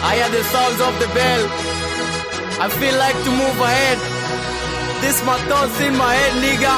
I hear the sounds of the bell. I feel like to move ahead. This my thoughts in my head, nigga.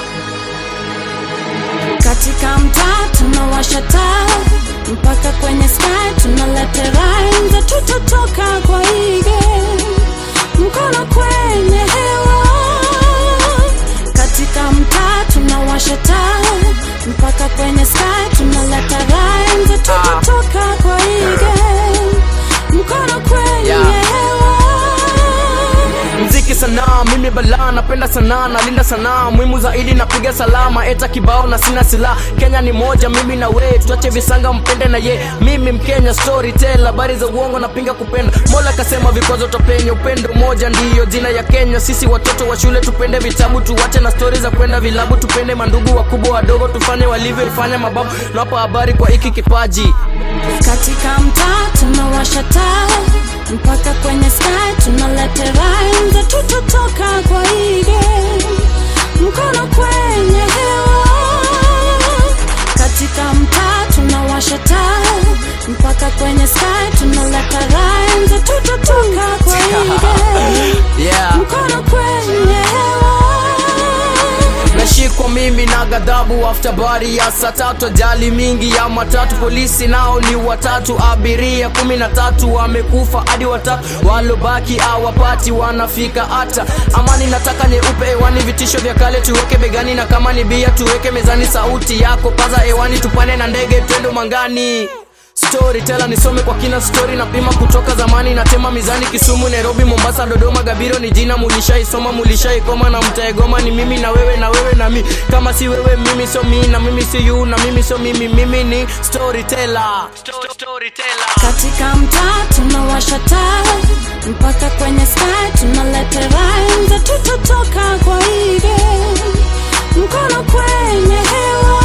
katika mtaa tunawasha taa mpaka kwenye sky tunaleta rhymes tutatoka kwa hii game mkono kwenye hewa katika mtaa tunawasha taa mpaka kwenye sky tunaleta rhymes tutatoka kwa hii game mkono kwenye Yeah. hewa mziki sanaa mimi balaa napenda sanaa nalinda sanaa muhimu zaidi napiga salama eta kibao na sina silaha kenya ni moja mimi na we tuache visanga mpende na ye mimi mkenya storyteller habari za uongo napinga kupenda mola kasema vikwazo topenya upendo moja ndiyo jina ya kenya sisi watoto wa shule tupende vitabu tuwache na stori za kwenda vilabu tupende mandugu wakubwa wadogo tufanye walivyofanya mababu nawapa habari kwa hiki kipaji katika mtaa tunawasha taa mpaka kwenye sky tunaleta rhymes tutatoka kwa hii game mkono kwenye hewa katika mtaa tunawasha taa mpaka kwenye sky tunaleta rhymes tutatoka kwa hii game yeah. mkono kwenye hewa nashikwa mimi na ghadhabu after bari ya saa tatu ajali mingi ya matatu polisi nao ni watatu abiria kumi na tatu wamekufa hadi watatu walobaki awapati wanafika hata amani nataka nyeupe hewani vitisho vya kale tuweke begani na kama ni bia tuweke mezani sauti yako paza hewani tupane na ndege twendo mangani storyteller nisome kwa kina story na pima kutoka zamani natema mizani kisumu nairobi mombasa dodoma gabiro ni jina mulishaisoma mulishaikoma na mtaegoma ni mimi na wewe na wewe na mi kama si wewe mimi sio mi na mimi si you na mimi sio mimi mimi ni storyteller storyteller katika mtaa tunawasha taa mpaka kwenye sky tunaleta rhymes tutatoka kwa hii game mkono kwenye hewa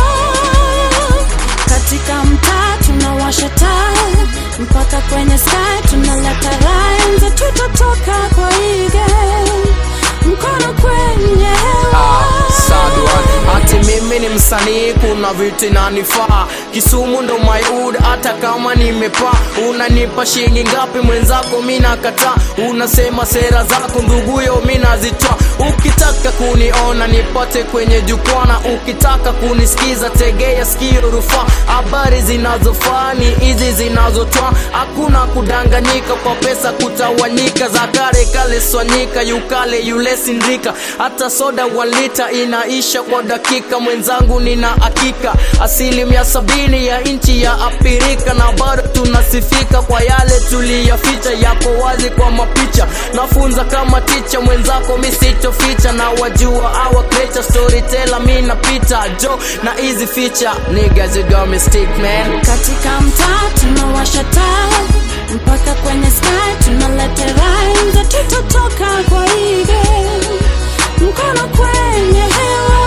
katika mtaa tunawasha taa mpaka kwenye sky tunaleta rhymes tutatoka kwa hii game mkono kwenye hewa hati mimi ni msanii kuna vitu inanifaa kisumu ndo myud hata kama nimepaa unanipa shilingi ngapi mwenzako mi nakataa unasema sera zako nduguyo mi nazitwa ukitaka kuniona nipate kwenye jukwana ukitaka kunisikiza tegea sikio rufaa habari zinazofaa ni hizi zinazotwa hakuna kudanganyika kwa pesa kutawanyika za kale kale swanyika yukale yule sindika hata soda walita inaisha kwa dakika mwenzangu nina hakika asilimia sabini ya nchi ya apirika na bado tunasifika kwa yale tuliyaficha yako wazi kwa mapicha nafunza kama ticha mwenzako misichoficha na wajua awa creature storyteller mi napita jo na easy feature niggas you got me stick man katika mtaa tunawasha taa mpaka kwenye sky tunaleta rhymes tutatoka kwa hii game mkono kwenye hewa